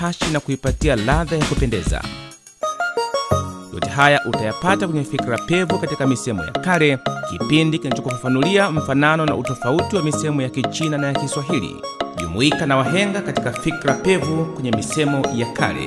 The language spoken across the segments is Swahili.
hashi na kuipatia ladha ya kupendeza. Yote haya utayapata kwenye Fikra Pevu katika misemo ya kale, kipindi kinachokufafanulia mfanano na utofauti wa misemo ya Kichina na ya Kiswahili. Jumuika na wahenga katika Fikra Pevu kwenye misemo ya kale.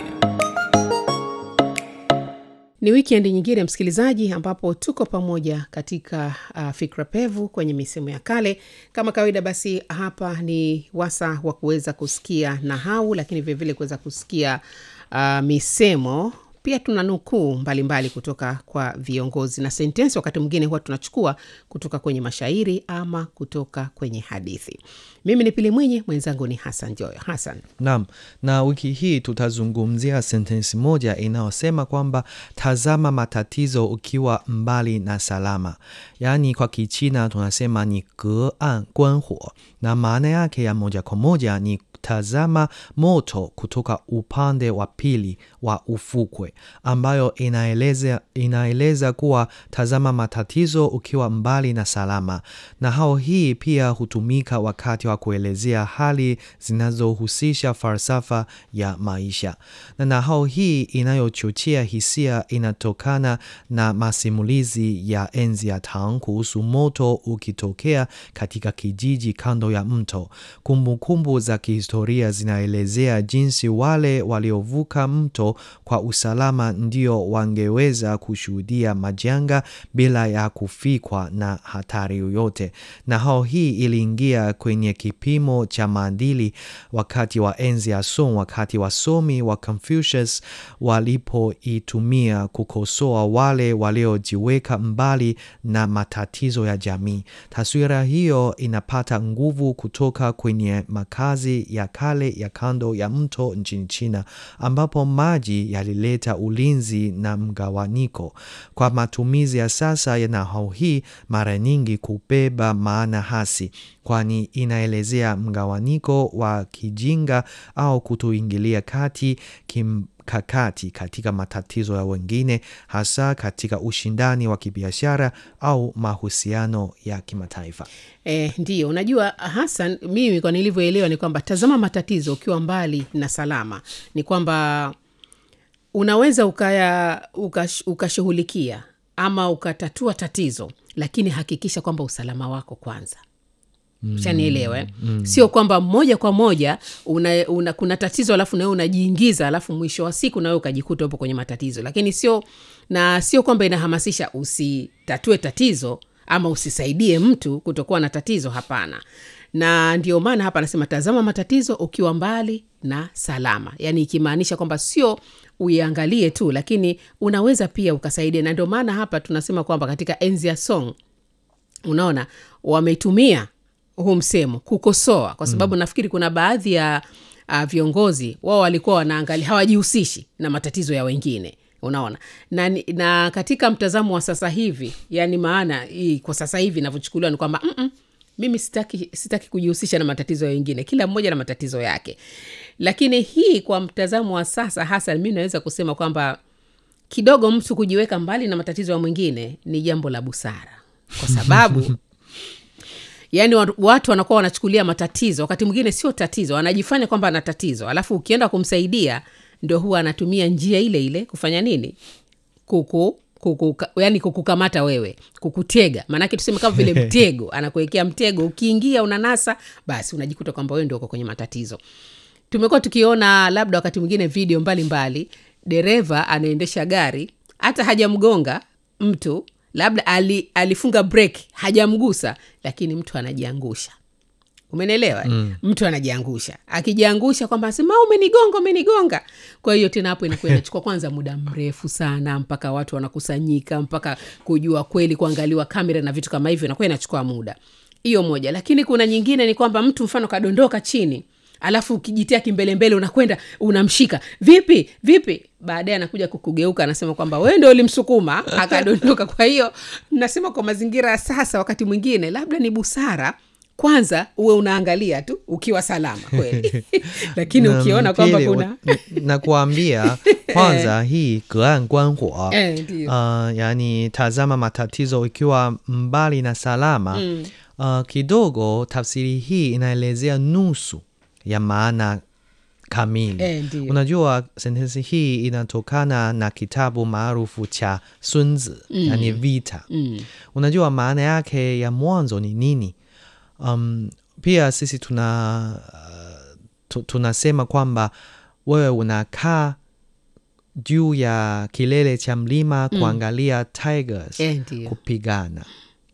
Ni wikendi nyingine msikilizaji, ambapo tuko pamoja katika uh, fikra pevu kwenye misemo ya kale. Kama kawaida, basi hapa ni wasa wa kuweza kusikia nahau, lakini vilevile kuweza kusikia uh, misemo pia tuna nukuu mbalimbali kutoka kwa viongozi na sentensi. Wakati mwingine huwa tunachukua kutoka kwenye mashairi ama kutoka kwenye hadithi. Mimi ni Pili Mwinyi, mwenzangu ni Hasan Joyo. Hasan, Naam, na wiki hii tutazungumzia sentensi moja inayosema kwamba tazama matatizo ukiwa mbali na salama, yaani kwa Kichina tunasema ni ge an guan huo, na maana yake ya moja kwa moja ni tazama moto kutoka upande wa pili wa ufukwe, ambayo inaeleza, inaeleza kuwa tazama matatizo ukiwa mbali na salama. Na hao hii pia hutumika wakati wa kuelezea hali zinazohusisha falsafa ya maisha, na nahau hii inayochochea hisia inatokana na masimulizi ya enzi ya Tang kuhusu moto ukitokea katika kijiji kando ya mto. Kumbukumbu za kihistoria zinaelezea jinsi wale waliovuka mto kwa usalama ndio wangeweza kushuhudia majanga bila ya kufikwa na hatari yoyote. Na hao hii iliingia kwenye kipimo cha maadili wakati wa enzi ya Song, wakati wasomi wa Confucius walipoitumia kukosoa wale waliojiweka mbali na matatizo ya jamii. Taswira hiyo inapata nguvu kutoka kwenye makazi ya kale ya kando ya mto nchini China, ambapo maji yalileta ulinzi na mgawanyiko. Kwa matumizi ya sasa ya nahau hii, mara nyingi kubeba maana hasi, kwani inaelezea mgawanyiko wa kijinga au kutoingilia kati kimkakati katika matatizo ya wengine, hasa katika ushindani wa kibiashara au mahusiano ya kimataifa. E, ndiyo unajua Hasan, mimi kwa nilivyoelewa ni kwamba tazama matatizo ukiwa mbali na salama, ni kwamba unaweza ukaya ukash, ukashughulikia ama ukatatua tatizo, lakini hakikisha kwamba usalama wako kwanza shanielewa eh? mm. Sio kwamba moja kwa moja una, una, kuna tatizo alafu nawe unajiingiza alafu mwisho wa siku nawe ukajikuta upo kwenye matatizo, lakini sio na sio kwamba inahamasisha usitatue tatizo ama usisaidie mtu kutokuwa na tatizo. Hapana, na ndio maana hapa anasema tazama matatizo ukiwa mbali na salama, yaani ikimaanisha kwamba sio uiangalie tu, lakini unaweza pia ukasaidia. Na ndio maana hapa tunasema kwamba katika enzi ya Song, unaona wametumia huu msemo kukosoa, kwa sababu mm. nafikiri kuna baadhi ya uh, viongozi wao walikuwa wanaangalia, hawajihusishi na matatizo ya wengine unaona na, na katika mtazamo wa sasa hivi yani maana hii kwa sasa hivi inavyochukuliwa ni kwamba mm-mm, mimi sitaki, sitaki kujihusisha na matatizo ya wengine, kila mmoja na matatizo yake. Lakini hii kwa mtazamo wa sasa hasa, mi naweza kusema kwamba kidogo mtu kujiweka mbali na matatizo ya mwingine ni jambo la busara, kwa sababu yaani watu wanakuwa wanachukulia matatizo, wakati mwingine sio tatizo, anajifanya kwamba ana tatizo, alafu ukienda kumsaidia ndo huwa anatumia njia ile ile kufanya nini kuku kuku, yani kukukamata wewe kukutega maanake tuseme kama vile mtego anakuwekea mtego ukiingia unanasa basi unajikuta kwamba wewe ndio uko kwenye matatizo tumekuwa tukiona labda wakati mwingine video mbalimbali dereva anaendesha gari hata hajamgonga mtu labda ali, alifunga break hajamgusa lakini mtu anajiangusha umenelewa mm. mtu anajiangusha akijiangusha kwamba asema umenigonga umenigonga kwa hiyo tena hapo inakuwa inachukua kwanza muda mrefu sana mpaka watu wanakusanyika mpaka kujua kweli kuangaliwa kamera na vitu kama hivyo inakuwa inachukua muda hiyo moja lakini kuna nyingine ni kwamba mtu mfano kadondoka chini alafu ukijitia kimbelembele unakwenda unamshika vipi vipi baadaye anakuja kukugeuka anasema kwamba wewe ndo ulimsukuma akadondoka kwa hiyo nasema kwa mazingira ya sasa wakati mwingine labda ni busara kwanza uwe unaangalia tu ukiwa salama kweli lakini Na ukiona kwamba pili, kuna wa- na kuambia kwanza hii gean guanhua Eh, ndio. uh, yani tazama matatizo ikiwa mbali na salama Mm. uh, kidogo tafsiri hii inaelezea nusu ya maana kamili Eh, ndiyo. unajua sentensi hii inatokana na kitabu maarufu cha sunzi mm. yani vita mm. unajua maana yake ya mwanzo ni nini um, pia sisi tuna uh, tu, tunasema kwamba wewe unakaa juu ya kilele cha mlima kuangalia tigers Eh, ndiyo. kupigana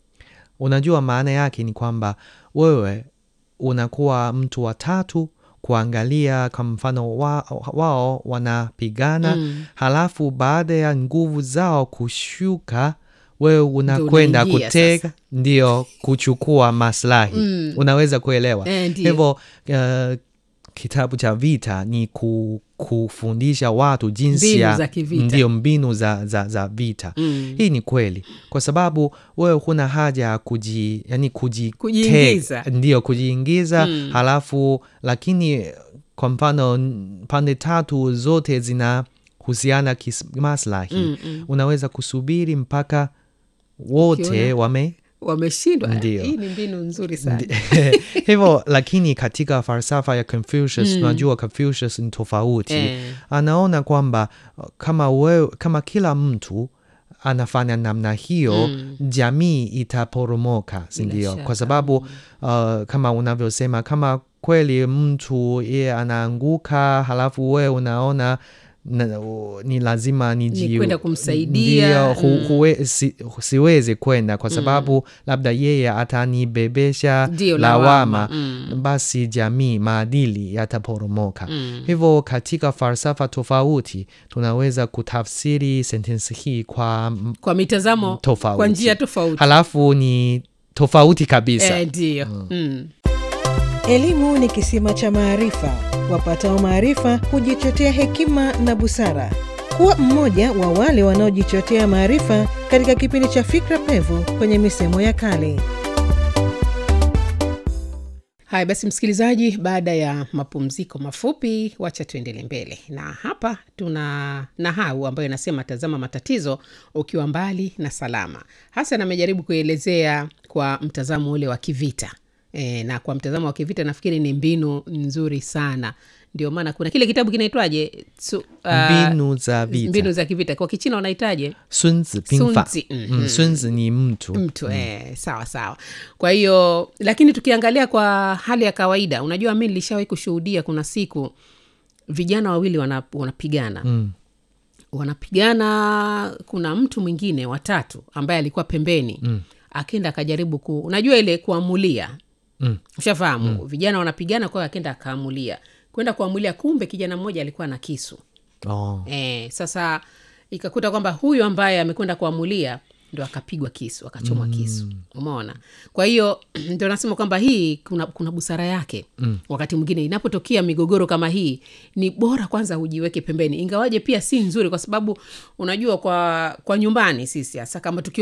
unajua maana yake ni kwamba wewe unakuwa mtu wa tatu kuangalia kwa mfano wa, wao wanapigana Mm. halafu baada ya nguvu zao kushuka wewe unakwenda unaingia kutega ndio kuchukua maslahi Mm. unaweza kuelewa Eh, ndiyo. hivyo uh, kitabu cha vita ni ku, kufundisha watu jinsi Mbinu ya za kivita. ndio mbinu za, za, za vita Mm. hii ni kweli kwa sababu wewe huna haja ya kuji, yani kuji Kujiingiza. teg- ndio kujiingiza Mm. halafu lakini kwa mfano n- pande tatu zote zinahusiana kimaslahi Mm, mm. unaweza kusubiri mpaka wote Ukiona- wame wameshindwa Ndiyo. hii ni mbinu nzuri sana hivyo lakini katika falsafa ya Confucius Mm. unajua Confucius ni tofauti Eh. anaona kwamba uh, kama wewe, kama kila mtu anafanya namna hiyo Mm. jamii itaporomoka sindio shaka. kwa sababu uh, kama unavyosema kama kweli mtu yeye anaanguka halafu wewe unaona na, u- ni lazima niji Ni kwenda kumsaidia, Ndio, hu, mm. huwe, si, siwezi kwenda kwa sababu labda yeye atanibebesha Ndio, lawama lawama, mm. basi jamii maadili yataporomoka Mm. hivyo katika falsafa tofauti tunaweza kutafsiri sentensi hii kwa m- kwa mitazamo tofauti kwa njia tofauti halafu ni tofauti kabisa Eh, ndiyo mm. Elimu ni kisima cha maarifa. Wapatao maarifa hujichotea hekima na busara. Kuwa mmoja wa wale wanaojichotea maarifa katika kipindi cha Fikra Pevu kwenye misemo ya kale. haya basi msikilizaji baada ya mapumziko mafupi wacha tuendele mbele na hapa tuna nahau ambayo inasema tazama matatizo ukiwa mbali na salama hasan amejaribu kuelezea kwa mtazamo ule wa kivita e, na kwa mtazamo wa kivita nafikiri ni mbinu nzuri sana ndio maana kuna kile kitabu kinaitwaje Su- ah, mbinu za vita mbinu za kivita kwa kichina wanaitaje sunzi pinfa Sunzi, mhm. mm, sunzi ni mtu mtu eh, sawa sawa kwa hiyo lakini tukiangalia kwa hali ya kawaida unajua mi nilishawahi kushuhudia kuna siku vijana wawili wana, wanapigana Mm. wanapigana kuna mtu mwingine watatu ambaye alikuwa pembeni mm. akenda akajaribu ku unajua ile kuamulia Mm. ushafahamu mm. vijana wanapigana kwa hiyo akenda akaamulia kwenda kuamulia kumbe kijana mmoja alikuwa na kisu oh. e, sasa ikakuta kwamba huyu ambaye amekwenda kuamulia ndo akapigwa kisu akachomwa mm. kisu umeona kwa hiyo ndio nasema kwamba hii kuna, kuna busara yake mm. wakati mwingine inapotokea migogoro kama hii ni bora kwanza ujiweke pembeni ingawaje pia si nzuri kwa sababu unajua kwa kwa nyumbani sisi hasa kama tukio